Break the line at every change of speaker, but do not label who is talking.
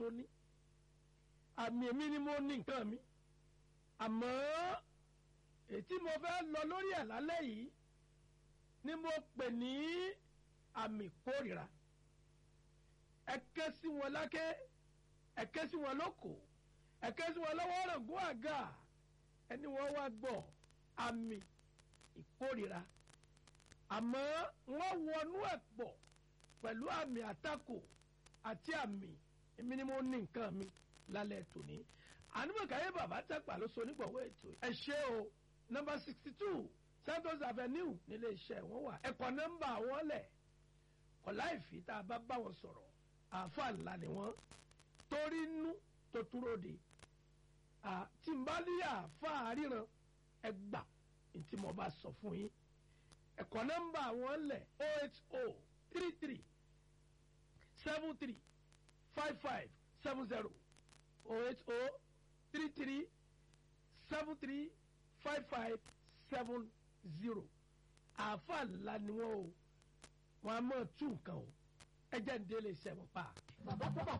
ní àmì èmi ni mo ní nǹkan mi àmọ́ ètí mo fẹ́ lọ lórí ẹ̀ lálẹ́ yìí ni mo pè ní àmì kórìíra ẹ ké sí wọn lákè ẹ ké sí wọn lóko ẹ ké sí wọn lọ́wọ́ ọ̀rọ̀gún àga ẹni wọ́n wá gbọ́ àmì ìkórìíra àmọ́ wọ́n wọnú ẹ̀ pọ̀ pẹ̀lú àmì àtakò àti àmì èmi ni mo ní nǹkan mi lálẹ́ tòní ànúmọ̀káyé bàbá tẹ́pà ló so nígbàwọ́ ètò ẹ ṣé o nọ́mbà sixty two Santos Avenue nílé iṣẹ́ wọn wà ẹ̀kọ́ nọ́mbà wọn lẹ̀ ọ̀la ìfì tá a bá bá wọn sọ̀rọ̀ àáfà ńlá ni wọ́n torí nú tó túró de tí n bá ní àáfà ríran ẹ gbà ntí mo bá sọ fún yín ẹ̀kọ́ nọ́mbà wọn lẹ̀ o eight o three three seven three five five seven zero o eight o three three seven three five five seven zero àáfà ńlá ni wọ́n o wọ́n á mọ̀ tún nǹkan o ẹ jẹ́ ń délé iṣẹ́ wọn pa.
bàbá bàbá